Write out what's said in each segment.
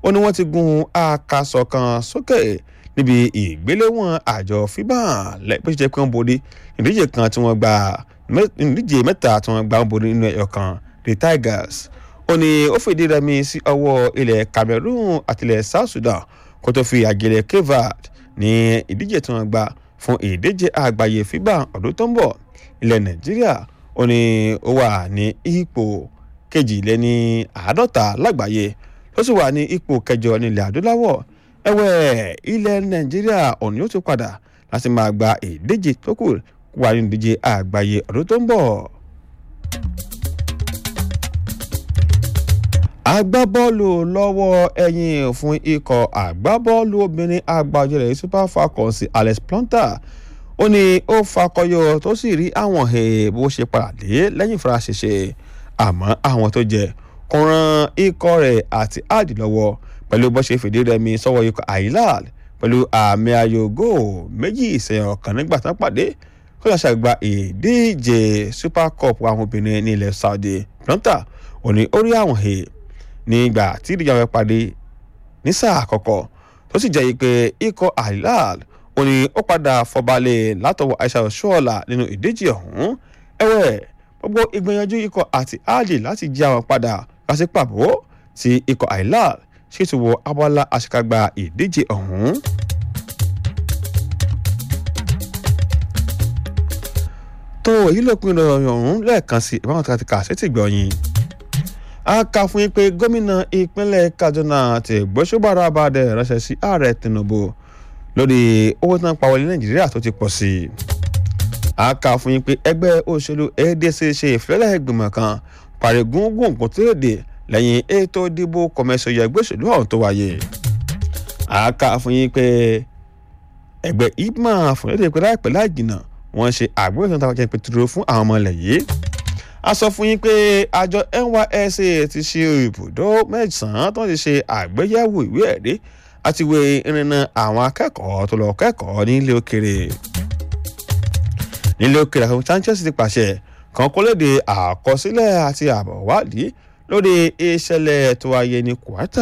ó ní wọ́n ti gun àkàsọ̀ kan sókè níbi ìgbéléwọ̀n àjọ fiba lẹ́pẹ́ jẹ́ pé wọ́n borí ìdíje kan tí wọ́n gba ìdíje mẹ́ta tí wọ́n gba wọ́n borí nínú ẹ̀yọ̀ kan the tigers ó ní ó fìdí rẹmi sí ọwọ́ ilẹ̀ cameroon àti ilẹ̀ south sudan kó tó fi àgẹ̀lẹ̀ kevad ní ìdíje tí wọ́n gba fún ìdíje àgbáyé fiba ọdún tó ń bọ̀ ilẹ̀ nàìjíríà ó ní ó wà ní ipò kejìléní àádọ́ta lágbàáyé ó sì wà ní ipò kẹjọ nílẹ̀ adúláwọ̀ ẹ̀wẹ̀ ilẹ̀ nàìjíríà òní yóò tún padà láti máa gba ìdíje tó kù wà ní ìdíje àgbáyé ọdún tó ń bọ̀. agbábọ́ọ̀lù lọ́wọ́ ẹ̀yìn fún ikọ̀ agbábọ́ọ̀lù obìnrin àgbàjọlẹ̀ super falcons alex plonter ó ní ó fakọyọ tó sì rí àwọn bó ṣe padà dé lẹ́yìn ìfaraṣẹṣẹ àmọ́ àwọn tó jẹ kò ran ikọ̀ rẹ̀ àti áàdì lọ́wọ́ pẹ̀lú bó ṣe fìdí rẹmi sọ́wọ́ ikọ̀ àìláàl pẹ̀lú àmì ayò góò méjì ìsẹ̀yìn ọ̀kan nígbà tán pàdé kó lọ́ọ́ ṣàgbà ìdíje super cup àwọn obìnrin ní ilẹ̀ saudi plonter ó ní ó rí àwọn he nígbà tí ìdíje àwọn pàdé ní sáà àkọ́kọ́ tó sì jẹ́ pé ikọ̀ àìláàl ó ní ó padà fọbalẹ̀ látọwọ́ aisha oṣuọ̀la nínú ìdíje ọ̀hún ẹ̀wẹ̀ gbogbo ìgbìyànjú ikọ̀ àti áàdì láti jí àwọn padà láti pàbó tí ikọ̀ àìláàl ṣètò wọ abala àṣekágbá ìdíje ọ̀hún. tó èyí ló pin ìròyìn ọ̀hún lẹ́ẹ̀kan sí ìbáwọn tí a ti kà sétí gbọ̀nyìn a kà fún yín pé gómìnà ìpínlẹ̀ kaduna ti gbósùbàrà abàdẹ ránṣẹ́ sí ààrẹ tinubu lórí owó tí wọ́n pa wọlé nàìjíríà tó ti pọ̀ sí i. a kà fún yín pé ẹgbẹ́ òṣèlú adc ṣe ìfilọ́lẹ̀ ìgbìmọ̀ kan pàrẹ̀gùngùn kò tó lè lẹ́yìn ètò ìdìbò kọ̀mẹ́sọ̀ yẹ ẹgbẹ́ òṣèlú ọ̀hún tó wáyé. a kà fún yín pé ẹgbẹ́ ipman fún èdè ìpínlẹ̀ àìpẹ́ láì jìnnà wọ́n ṣe àgbẹ̀wò tó ń ta pẹ̀tùrọ̀ fún àwọn ọmọ ilẹ̀ yìí a sọ fún yín pé àjọ nysc ti ṣe ibùdó mẹ́sàn-án tó ti ṣe àgbéyẹ̀wò ìwé ẹ̀rí àti ìwé ìrìnnà àwọn akẹ́kọ̀ọ́ tó lọ kẹ́kọ̀ọ́ nílé òkèrè nílé òkèrè àwọn sanchez ti pàṣẹ kan kó léde àkọsílẹ̀ àti àbọ̀ wádìí lórí ìṣẹ̀lẹ̀ tó wáyé ní kwata.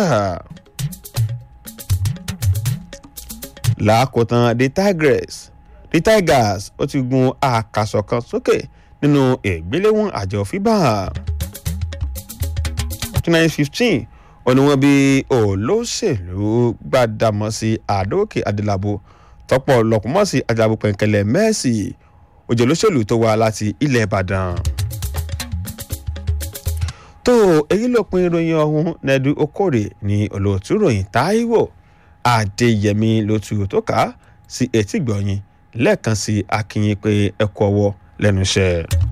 lákòótán the tigers the tigers ó ti gun àkàsọ̀ kan sókè nínú ìgbéléwọ̀n àjọ fiba twenty fifteen òní wọn bí olóṣèlú gbàdámọ́sí àdókè adélabò tọ́pọ̀ lọ́kùnmọ́sí adélabò pẹ̀ǹkẹ̀lẹ̀ mẹ́ẹ̀sì òjò olóṣèlú tó wá láti ilẹ̀ ìbàdàn. tó èyí ló pin ìròyìn ọ̀hún nẹ́ẹ̀dú okòrè ní olóòtú ròyìn táíwò adéyẹmí lótú tó kà á sí etí gbọ̀nyìn lẹ́ẹ̀kan sí akínyìn pé ẹ kú ọwọ́ lẹ́nu iṣẹ́.